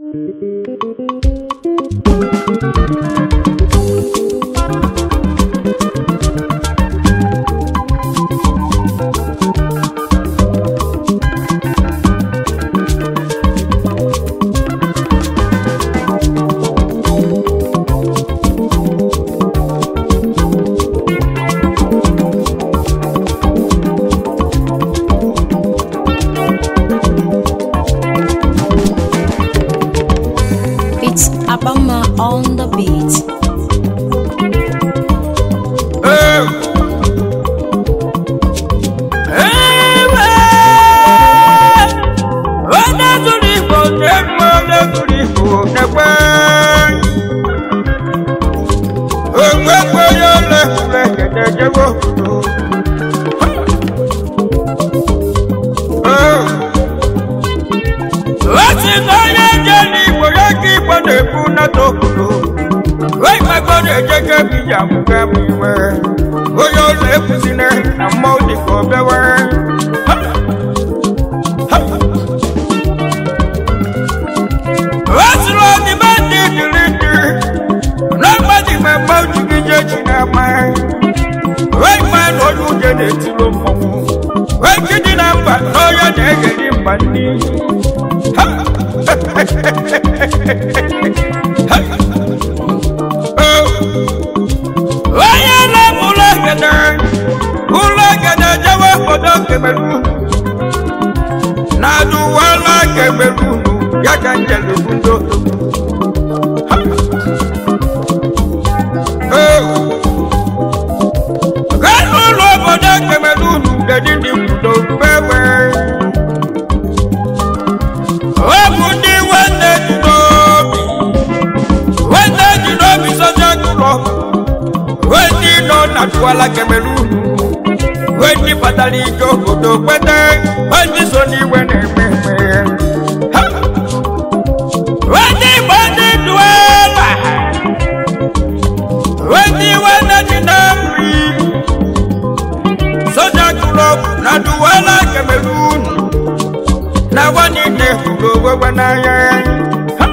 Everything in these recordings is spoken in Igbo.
It's Abama on the beat. onye zụrụ igbo na-eme onye zụrụ igbo na-ekwe ogbekwe onye ole ekele ejego osi na onye je n'igbo ya ka igbo na-ebu nata obodo oyigbego na-ejego ebe iji amụga m iwe onye ụlọ ekwuzina na mmọnwụ dịka obewe Wasịrị ọdịbe ndị dịrị ndị n'agbaghị mmemme ojigide ji na-ama wee gba na onye uje na-etiro mmọnwụ wee jidi na mba na onye na-egeri mba ndị Ha! Oh! onye na-eme ụlọ egede ụlọ egede jewe obodo kemeru na-adụwala kemeru ya ka njelu bundo gaa ụlọ obodo kemeru dedi ndị kwudo pepe ọ bụ ndị nwanne ji n'obi nwanne ji n'obi soja gụrọ ndị nọ na duala kemeru ndị batara ike obodo kwete ndị so n'iwe na-eme eme Ha! ndị igbo ndị duela ndị nwanne dị na nri soja klọb na duela kemerun na nwanne hụrụ onwe n'anya Ha!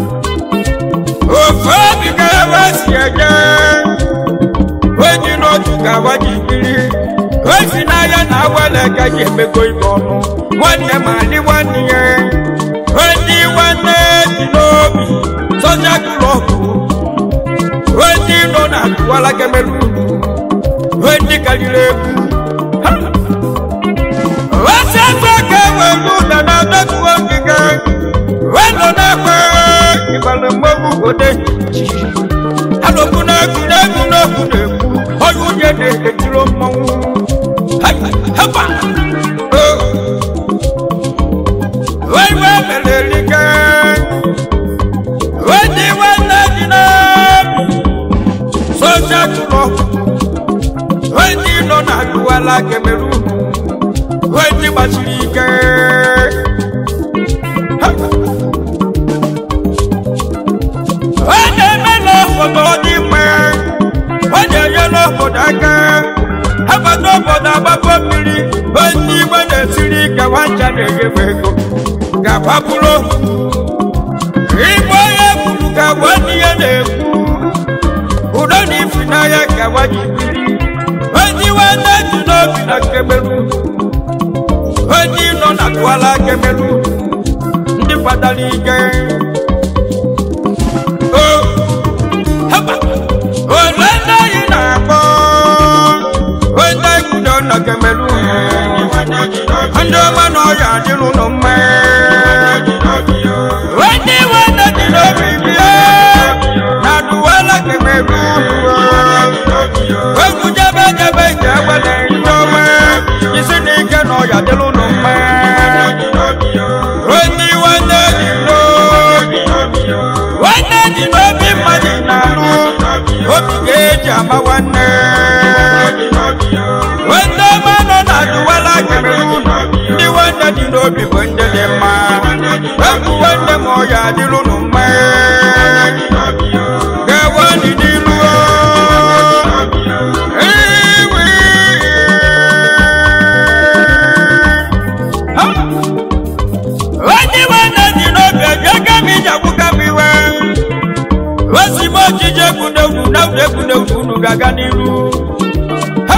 ofe obi ka ebe si eje onye n'otu ka awa ji biri osi n'ahịa na awele ka ji emego ibe ọnụ nwanne ma dị nwanne ya ndị nwanne dị n'obi soja klọbụ ndị nọ na duwala kemerun ndị karịrị egwu Ha! osi ebe ka ewelu na na adọtuo ngige wenọ na-ekwe ịbalị mmegbu ode alụmụ na-egwu na-egwu n'okwu na-ekwu onye unye na-etiro mmọnwụ Hai! Hepa! Oh! wee wee mere erike wee dị nwanne dị n'obi soja tụrụ wee dị nọ na duwala kemeru wee dị gbasiri ike Ha! wee na-eme n'obodo dị mma wee na-enye n'obodo aka abata obodo agbapụ mmiri onye igwe na-esiri ike nwancha na-enyefe ego ga-agbapụrụ igwe onye kwuru ka gwa ndị ya na-ekwu udo na ifi n'ahịa ka gwaji biri onye iwe na-eji n'obi na kemeru onye nọ na duala kemeru ndị kwadara ike o haba ole ndị anyị na-akpọ onye kwudo na kemeru ndị ọma na ọya adịrụ nụ mma onye iwe na-eji n'obi bịa na duwala kemeru egwu jebe jebe ije egbele ndị ọma isi na ike na ọya dịrụ nụ mma onye iwe na-eji n'obi nwanne dị n'obi mmadụ na-alụ obi ga-eji ama nwanne nwanne ọma nọ na duwala kemeru ndị nwanne dị n'obi bụ ndị dị mma egwu nwanne ma ọya adịrụ nụ mma gawa dị ruo iwe Ha! onye nwanne dị n'obi eji aka m iji agwụ unu egwu n'egwu unu ga-aga n'iru Ha!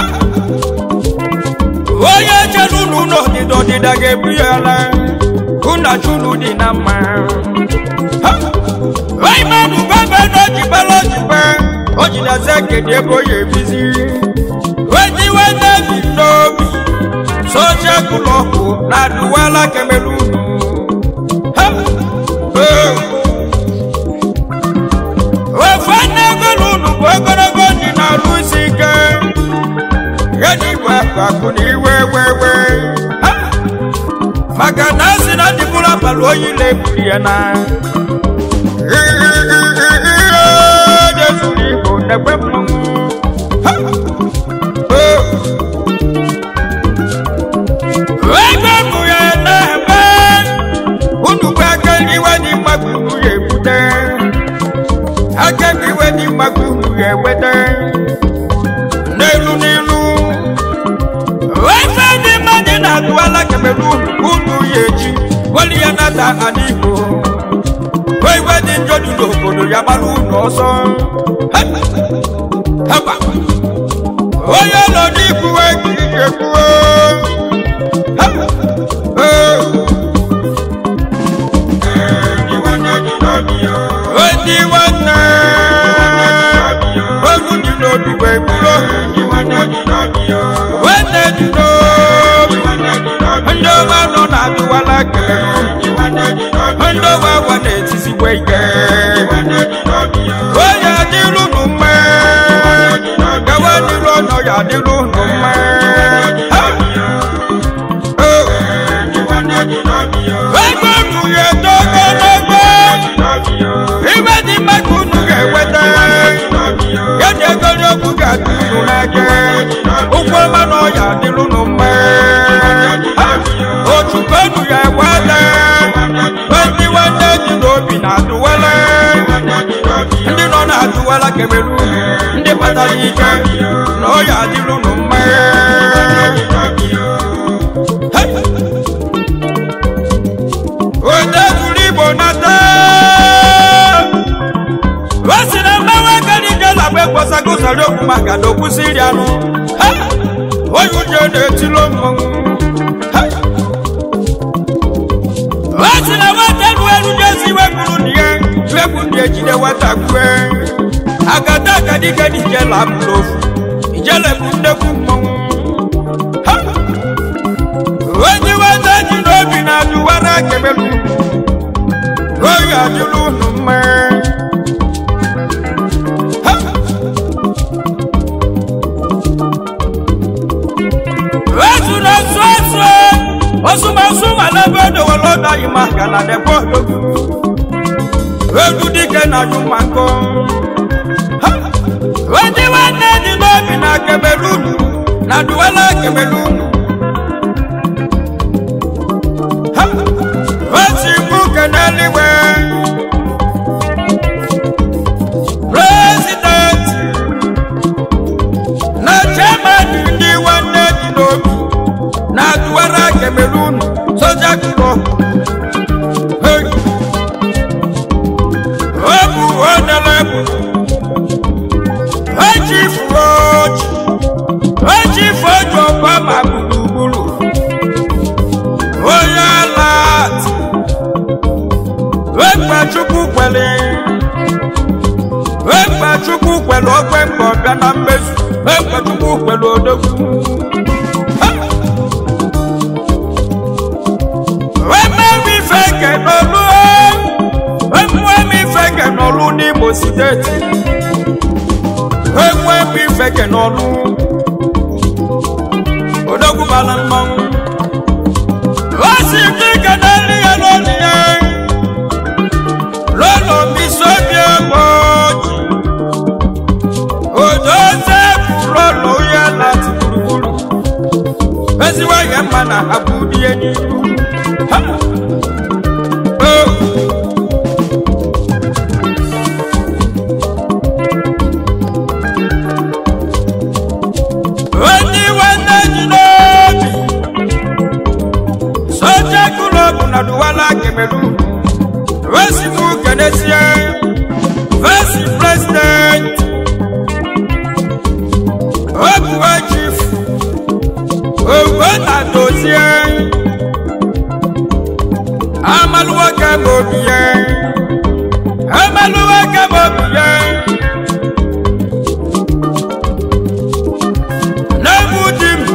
onye chere unu n'ọdịda ọdịda ga-ebu ya ala ụnachi unu dị na mma Ha! Raymond Bebe na ojibela ojibe o jideze kedu ebe o ya ebizi wetiwe n'ebi n'obi socha kụlọkụ na adụwala kemere unu Ha! Eh! ofe nne egolu unu bụ ogologo ndị na-alụ isi ike ya na igwe akụ na iwe wewe Ha! maka na asị na ndị bụrụ abalị oyi na-ebuli ya na jezuru igbo nekwe mmanwụ Ha! Oh! ego bụ ya na-eme unu bụ aka iwe dị mmadụ unu ya ebute aka iwe dị mmadụ unu ya eweta n'elu n'ilu efe dị mmadụ na-atụala kemere unu unu ya eji weli ya nata ala igbo iwe dị njọ dị n'obodo ya gbara unu ọsọ haba onye nọ n'ikwuwe ka ị ga-ekwuwe Ndị nwanne ogu dị n'obi wee bụrụ nwanne dị n'obi ndị ọma nọ na-adụwala kere ndị ọma gwa na-etizigwe ike onye adịrụ nụ mma gawa dịrụ ọnọ ya adịrụ nụ mma ego unu ya eto ogologo ibe dị mma ka unu ga-enweta ya na egologo ga-adị unu n'aka ụkwụ ọma na ọya adịrụ unu mma otukọ unu ya eweta ndị nwanne dị n'obi na-adụwala ndị nọ na-adụwala kemere unu ndị kpatara ike na ọya adịrụ unu mma Hey! onye zuru igbo nata o si na mgbanwe aka n'ije na mgbe kpọsago sara okwu maka na okwusi iri anụ Ha! onye uche na-etilo mmanwụ Ha! o si na nwata elu elu jezi wepụrụ ndị ya wepụ ndị ejide nwata kwue agada akadike n'ije la bụrụ ofu ijele bụ nnekwu mmanwụ Ha! onye nwata ji n'obi na-ajụwara kemelu oyi adịrụ unu mma Ha! ezu na nso ezu osumasu mana ebe odowere ọdaghị maka na debe odogwu egwu dike na ajụ mmakọ Ha! onye nwanne dị n'obi na kemelu unu na duwela kemelu unu Oti mbuke n'eluigwe President na chairman ndị nwanne dị n'obi na-atụwara Cameroon soja kụkọ ọ bụ onelebu echifu oji echifu oji ọkwa ma gburugburu onye alat ekpachukwu kwere ekpachukwu kwere okwe mgbe ọbịa na mmezu ekpachukwu kwere odogwu emewe ife ke n'olu emueme ife ke n'olu n'imo steeti emueme ife ke n'olu odogwu bara mmanwụ ó sì ní kẹdẹ́rì yẹn lónìí yẹn lọ́nà mi sóbi ẹ̀mọ́jì òjò sẹ́kù lọ́nà yẹ láti gbùrùgbùrù fẹsíwá yẹn mà nà àbúdí ẹni ìlú. Onye nwanne ji n'obi soja kulobu na duwala kemelu vesi mu kenesie vesi president ka m obi ya emelụwa ka m obi ya n'egwu di m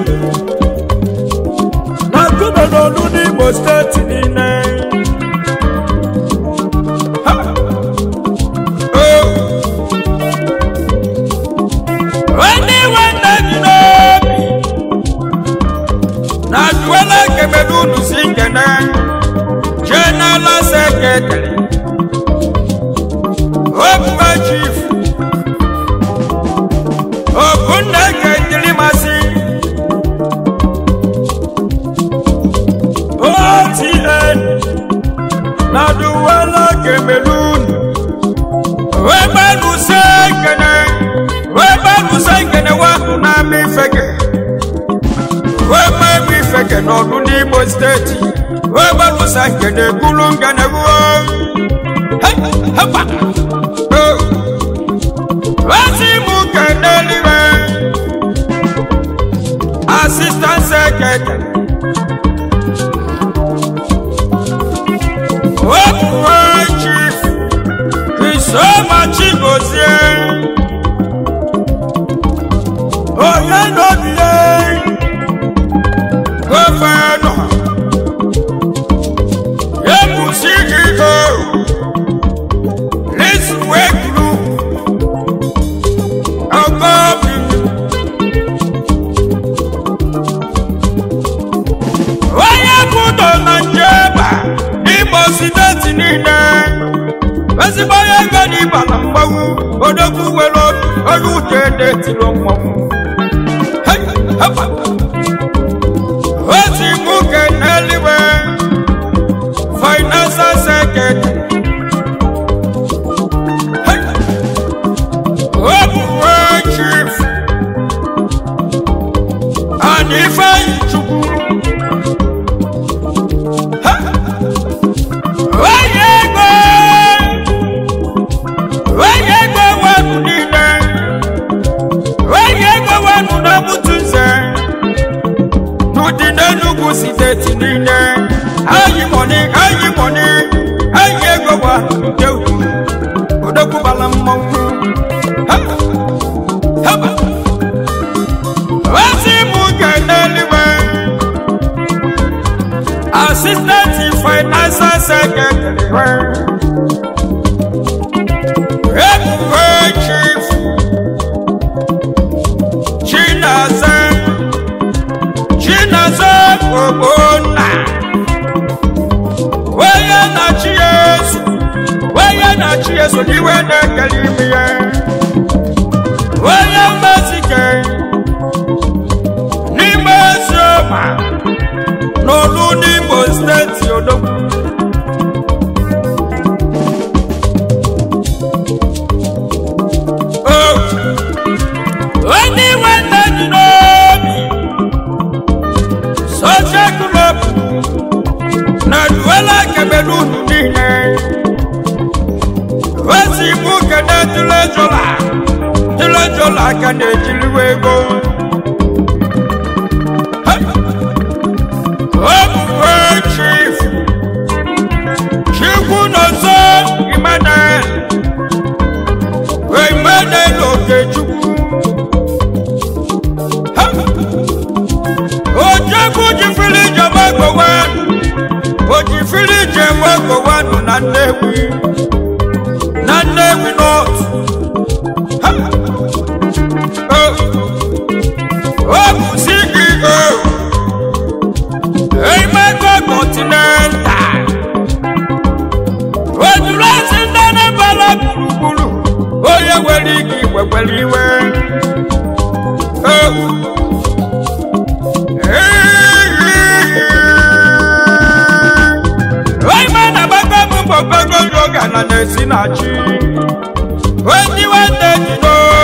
na kudo n'olu n'Imo steeti niile Ha! Oh! Ndị nwanne dị n'obi na duela kemere unu si nkene jee n'ala seketịrị obuba chief okunna eketiri masị otn na duela kemere unu webanuse nkene webanuse nkene wahụ na-ama ifeke wememe ifeke n'ọdụ n'Imo steeti webanusa nkene bulu nkene wuo wasi mu kene liwe assistant secretary webuwe chief Isoma Chigozie onye nọbie gọvanọ ebusi ihe lisweklu ọgọbi onye kwudo na njeba n'Imo steeti niile ezigbo onye ego n'ịba na mgbanwu odogwu nwere obi onye uche na-etiri mmọnwụ Hey, hapa. osi nwoke n'eluigwe financial secretary Hey. obuwe chief ana ifeanyi chukwu Ha. onye ego onye ego wenu niile onye ego wenu na mutu nze n'ụdị n'enugwu steeti niile anyị mọni anyị mọni anyị ego gwa nke ukwu odokwubala mmọnwụ Ha! Haba! ozi mụ ga n'eluigwe assistant financial secretary ebuwe chief chinaza chinaza ogbonna onye na-achị yesu onye na-achị yesu n'iwe na-ekele ime ya onye mmezike n'ime ezioma n'olu n'Imo steeti odogwu Oh! onye nwanne dị n'obi soja klọb na duela kemere unu niile osi mụ kene tilejola tilejola ka na-ejiriwa ego Hey! obuwe chief chikwu n'ọzọ Emmanuel Emmanuel Okechukwu Ha! ojekwu jifiri jebe gbowe ojifiri jebe gbowe na Nnewi na Nnewi North Ha! Oh! ọ bụ CEO Emeko Continental ojuru esi ndị Anambra gburugburu onye nwere ike igwekwere iwe Oh. Onye na-agbakọ m bụ ogogo yoga na na-esi na chi onye nwanne ji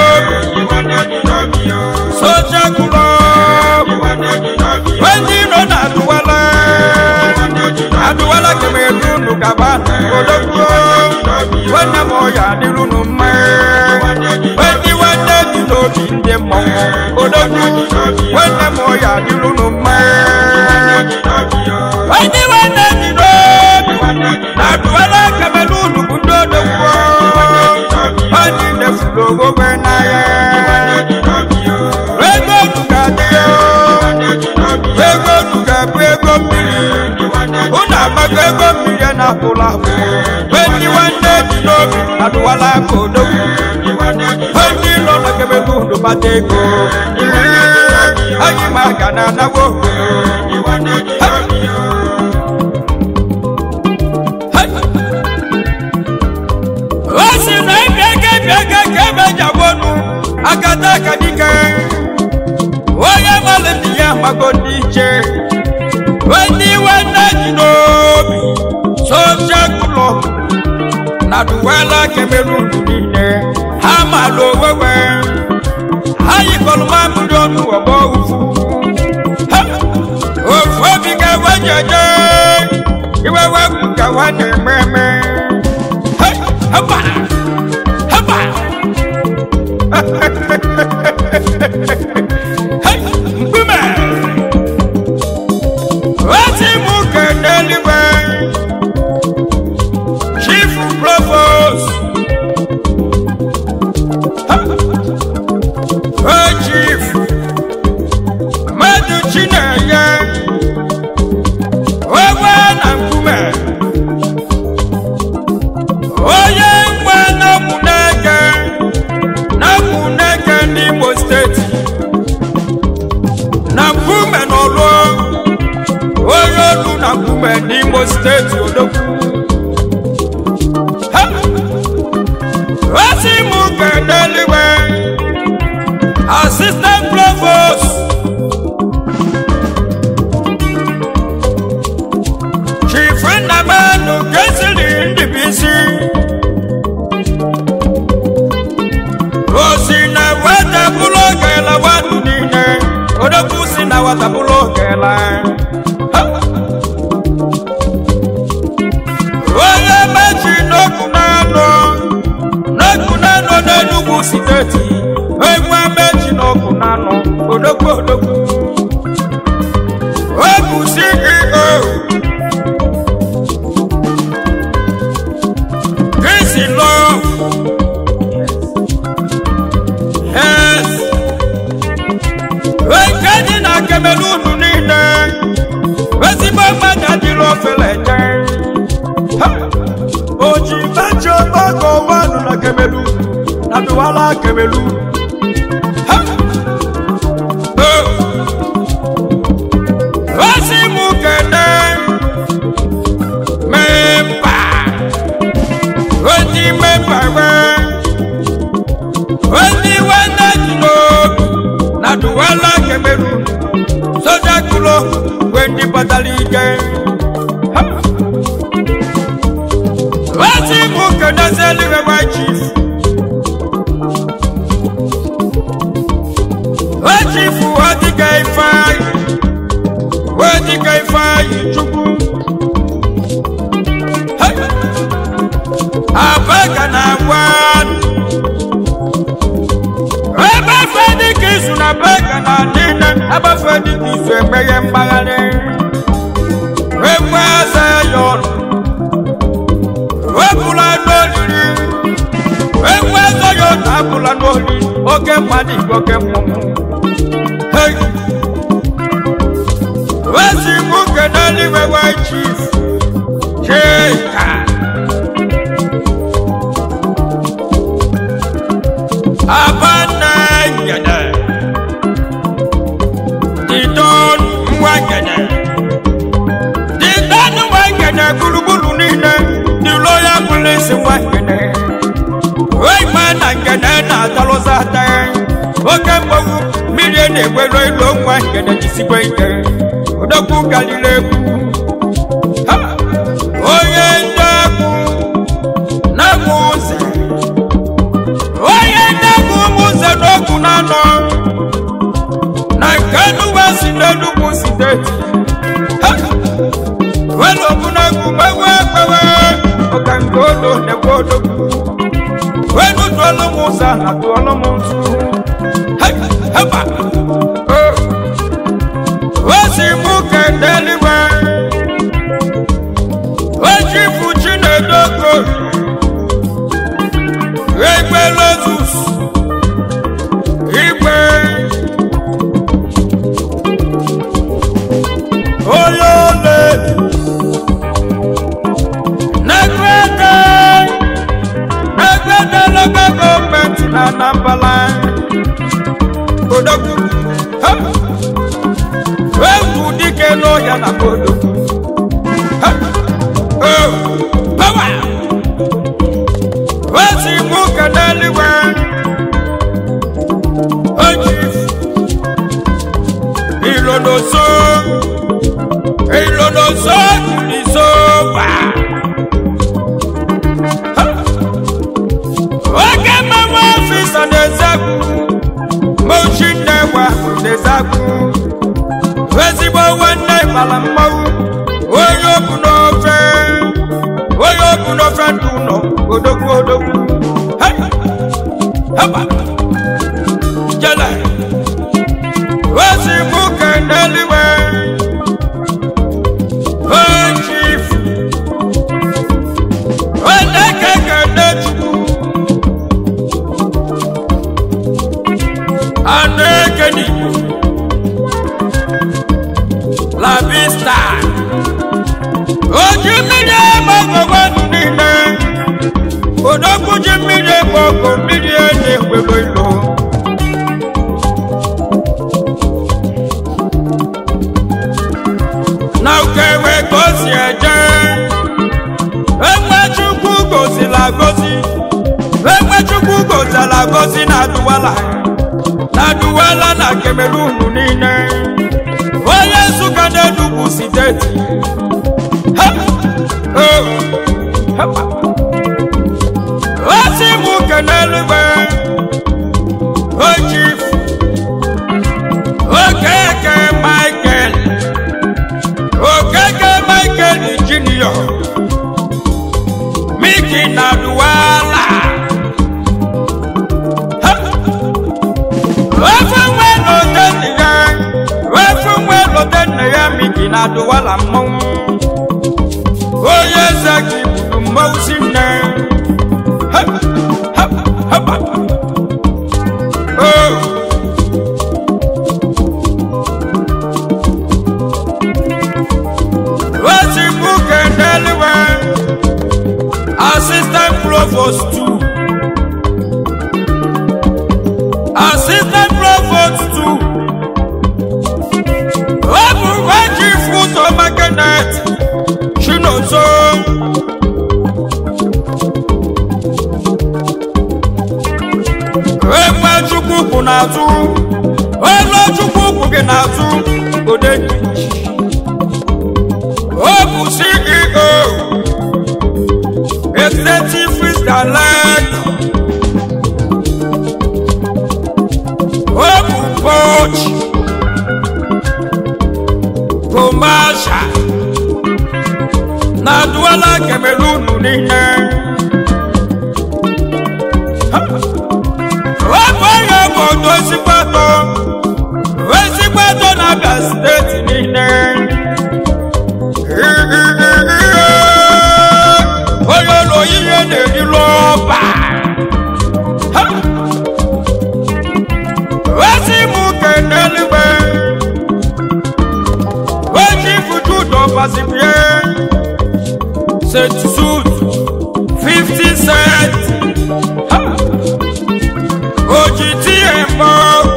n'obi soja club onye iro na-adụwala adụwala kemeru unu gaba odogwu nwanne m ọya adịrụnụ mma onye nwanne dị n'obi ndị mmọnwụ odogwu nwanne m ọya adịrụnụ mma onye nwanne dị n'obi na-apụla apụ ndị nwanne dị n'obi adụwala aka odogwu ndị nọ na kemelu ndụ bata ego anyị ma ga na anawo o si na ebe ego ebe ego ka ebe jawonu agada aka dike onye mmadụ ndị ya mago ndị iche ndị nwanne dị n'obi social club na duwela kemerun niile ha malụ owewe ha yikọrọ mamịrị ọnụ ọgbọ ufu Ha! ofu obi ga-ewe jeje iwewe bụ ka nwa na-eme eme Ha! Hapa! Hapa! Ha! Mkpume! Oti mụ ka n'eluigwe Chief Provost Ha! O Chief Mmadụ Chinenye Ogwe na nkume Onye nwe na Muneke na Muneke n'Imo steeti na nkume n'ọlụ onye olu na nkume n'Imo steeti odogwu Ha! osi mụ ka n'eluigwe assistant provost chief nnamanu kesiri ndịbisi osi na weta bụlụ ogela wadu niile odogwu si na wata bụlụ ogela Ha! onye mechi n'okwu na-anọ n'okwu na-anọ n'enugwu steeti egwu mechi n'okwu na-anọ odogwu odogwu obu ceo Kisi love yes nke dị na kemelunu niile ezigbo mmadụ adịrị ofele je oji mechi ọgbakọ wanụ na kemelu na duwala kemelu Ha! Oh! osi mụ kene memba oji memba we oji nwanne dị n'obi na duwala kemelu soja kulo we ndị batara ike Ha! osi mụ kene seliwe wa chief o chief ọdịga ifeanyị ọdịga ifeanyị chukwu Hey! abaka na agwa ebe fedi ka izu na beka na niile ebe fedi ka izu emeghe mgbagharị ekwe eze ya ọnụ wepụla n'olili ekwe eze ya ọnụ apụla n'olili oke mmadụ igwe oke mmụmụ Hey! wezi nwoke n'eluigwe white chief chika abanna ngene didon nwa ngene didon nwa ngene gburugburu niile dị loya polisi nwa ngene oime na ngene na-atalụza ata oke mgbagwu mmiri na-egwero ilo nwa ngene jisikwa ike odogwu galile egwu Ha! onye ndị egwu na-egwu ụzọ onye na-egwu ụmụ ụzọ n'okwu na-anọ na nke nuwe si n'enugwu steeti Ha! welu ogbunagwu gbewe gbewe ọka nke olo na-egwu odogwu welu tụọlụ m ụzọ na tụọlụ m nzu Hey! Heba! Oh! osi mụ kende eluigwe ojifu chinedogo igwe lozus igwe onye ole wesi mụ keneligwe oji ilonoso ilonoso jirisoba oge mmanwụ ọfịsa na-ezegwu mochi nnewa na-ezegwu ezigbo nwanne bara mmanwụ onye obu n'ofe onye obu n'ofe ndụ ụlọ odogwu odogwu Hey! Haba! jele osi mụ keneliwe ochief oneke kenechukwu anụ eke n'igbo labista oji mmiri ebe ọgọgọdụ niile odogwu ji mmiri ebe ọgọ mmiri na-ekwego ilo na ukewe ka o si eje enwe chukwu gozila gozi enwe chukwu gozila gozi na duwala na duwala na kemerunu niile onye nsụka na-enugwu steeti Ha! Oh! Ha! osi mụ keneluwe ojif okeke michael okeke michael junior miki na duwala Ha! ofe nwe n'ote nne ya ofe nwe n'ote nne ya miki na duwala mmọnwụ onye eze gị bụrụ mmọnwụ si nne Ha! Ha! Ha! Oh! Wesi Muke Neliwe, Assistant Provost 2. Assistant Provost 2. Obu Weji Futo Makenet, Chinozo. Ekwe Chukwu kwụ n'azụ, olu Chukwu kwụ gị n'azụ, Odeji. Ó bụ CEO Executive Risk Alert Ó bụ coach Commercial na Douala Cameroon niile Ha! Ó bụ onye obodo ezigbo atọ ezigbo atọ na Abia steeti niile onye ụlọ ihe na-eri lọba ezi m keneligbe oji fuju dọbazibie set sut 50 cent oji tie mbọ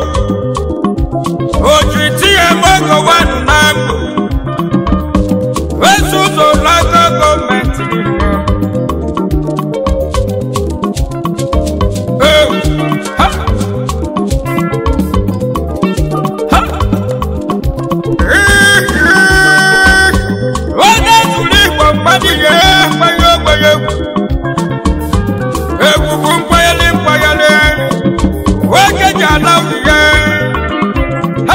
oji tie mbọ gọwanụ na mbụ Ezi ụzọ n'aka gọọmenti niile. Ee, ha! Ha! Ee, ee! Onye zuru Igbo mmadụ ihe mgbanye ogbenye egwu. Egwugwu mkpanyere mkpanyere. Nwoke ji ala ihe. Ha!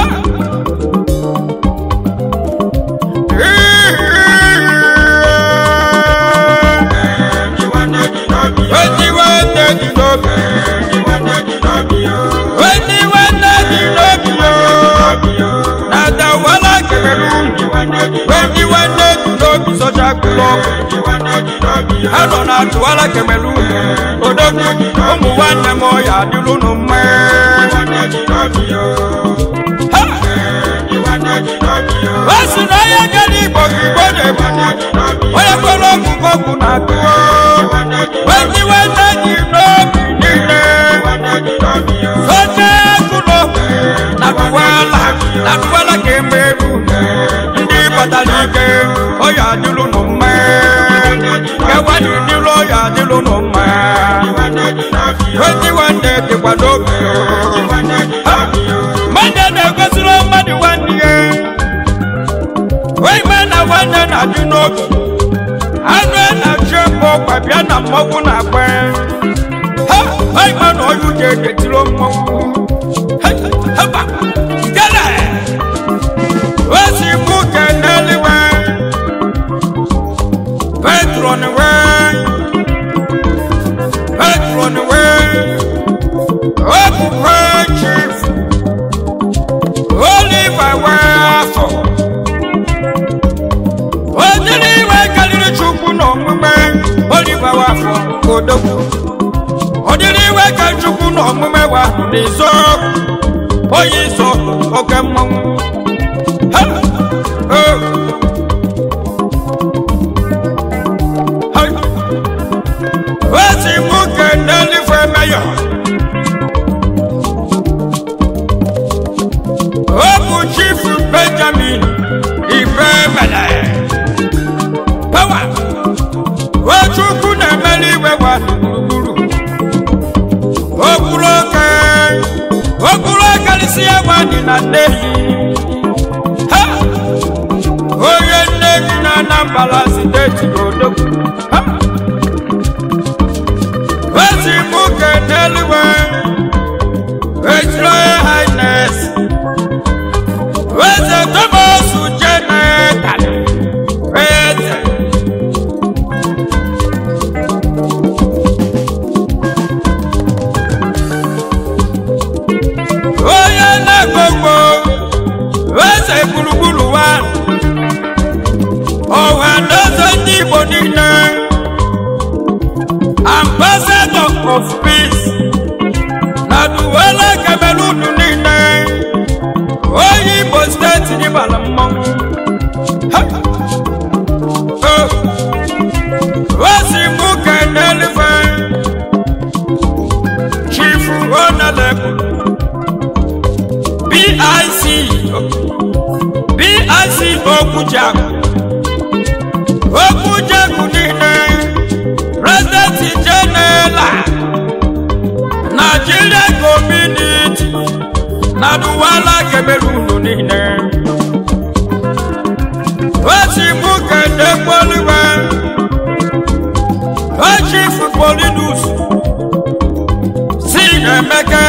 ha nọ na Douala Cameroon odogwu ụmụ nwanne m ọya adịlụ nụ mma Ha! o si na onye gara igbo ka igbo na-ebu onye kwere ọgwụgwọ ọgwụ na atụọ ndị nwanne ji n'obi niile oche agụlọ na Douala na Douala ka emeru ndị batara ike ọya adịlụ nụ mma kewani dịlụ ọya adịlụ nụ mma nwanne dịkwa n'obi mmadụ na-egosiri mmadụ nwanne ya ime na nwanne na-adị n'obi anụ na-achụ mma ọkwa bịa na mmọnwụ na-agba ha ime na ọyụ ga-edetiro mmọnwụ haba gele osi mụ ke n'eluigwe petron wee petron wee okwukwe chief oliver wee afọ onyere iwe karịrị chukwu n'omume oliver wee afọ odogwu ọdịrị iwe ka chukwu n'omume wa n'izo onye iso oke mmanwụ Ha! Oh! Hai! Ezi mụ kenelife meyọ ọ bụ chief benjamin ife mele pawa ochukwu na-emeli iwe wa gburugburu okpuru oke okpuru akarịsị ya nwanyị na nnehi ha onye nnehi na anambra steeti odogwu ha ezi mụ keneliwe ejiro highness eze thomas jenetal eze onye na-ekpokpo eze gburugburu wa ọha na eze ndị igbo niile ambassador of peace na duwele cameroon niile onye igbo steeti n'ịbala mmanwụ Ha! Oh! osi mụ kenelife chifu onelebu bic bic okwujaku okwujaku niile president general nigeria community na duwala cameroon niile osi mụ kedekpoliwe chief polinus si emeke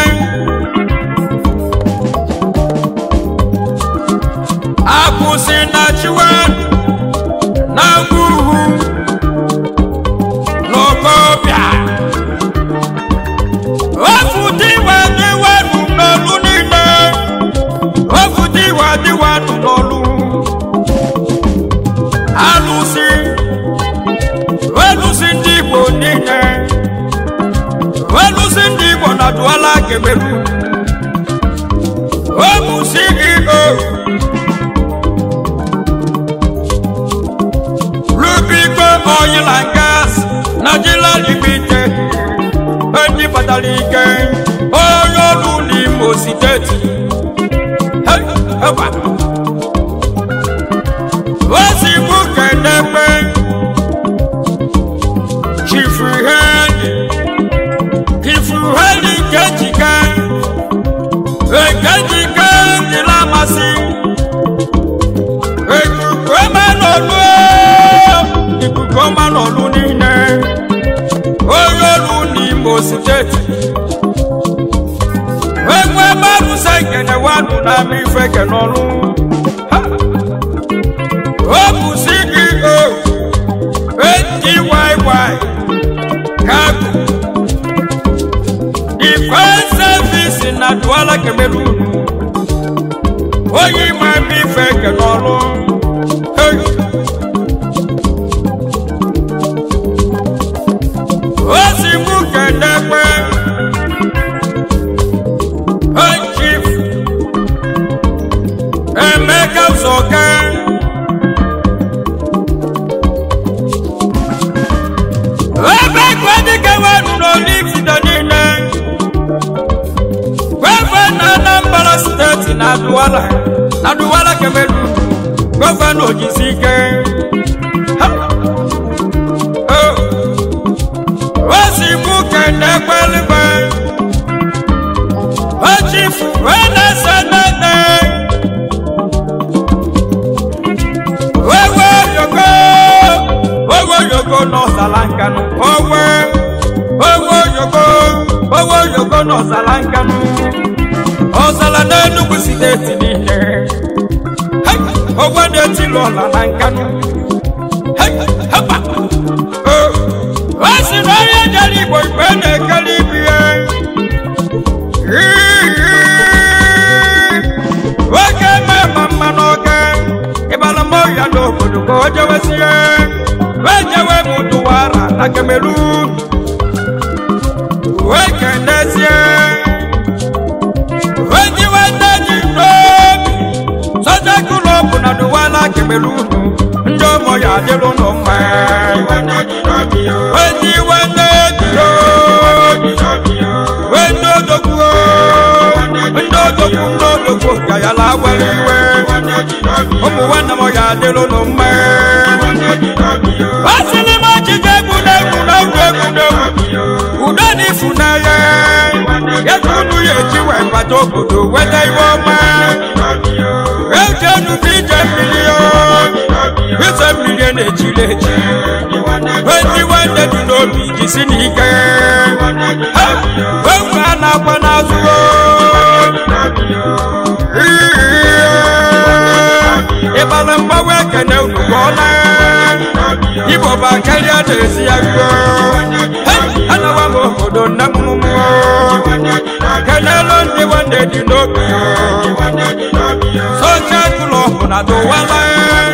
akwụsị na chiwe na ngwuhu n'okobịa ofu diwa diwa nụ n'olu niile ofu diwa diwa nụ n'olu alụsị alụsị ndị igbo niile alụsị ndị igbo na duala kemeru ọ bụ ceo Rubico Oil and Gas Nigeria Limited ndị batara ike onye ọrụ n'Imo steeti Hey, eba. osi mụ kenekpe chifu hedi chifu hedi nkejike nkejike dịla amasị ikuku ọma n'ọlụ ikuku ọma n'ọlụ niile onye ọrụ n'Imo steeti egwe mmadụ se nkene wadụ na-ama ife kenọlụ Ha! ọ bụ ceo ndyy kago defense service na duala cameroon onye ime ama ife kenọlụ Hey! osi mụ kenekpe Hey, chief emeka ụzọka ebe kwadike wenu n'olifide niile gọvanọ anambra steeti na duwala na duwala kemelu gọvanọ ojisi ike Ha! Oh! osi mụ kenekpe eluigwe owe oyoko na ọzara nkanụ ọzara n'enugwu steeti niile Hey! ogwe na-etili ọla na nkanụ Hey! Hapa! Oh! o si na onye jere igbo igbo na-ekele ibi ya nwoke ma mma n'oge ịbara m ọhịa n'obodo ka o jewesie wee jewe m tụwara na Cameroon wee kenezie wee jiwe nne ji n'obi sọja klọbụ na dụwala Cameroon ndị ụmụ ya adịrụ nụ mma wee jiwe nne ji n'obi wee ndị odogwu ndị odogwu ndị odogwu ka ya la were iwe ụmụ nwanne m ya adịrụ nụ mma asịrị m ọchịcha egwu na-egwu na egwu egwu na-egwu udo na ifunanya ego unu ya eji wee bata obodo weta iwe ọma ejenu bụ ije mmiri ise mmiri na-echiri echi ndị nwanne dị n'obi jisi n'ike Ha! egwu a na-akwa n'azụ ịbara mgbanwe ekene unu ka ọ na igbo bụ akarịa na-esi ya ruo anawa m obodo nne m mmụọ kenelu ndị nwanne dị n'obi socha klọbụ na dụwala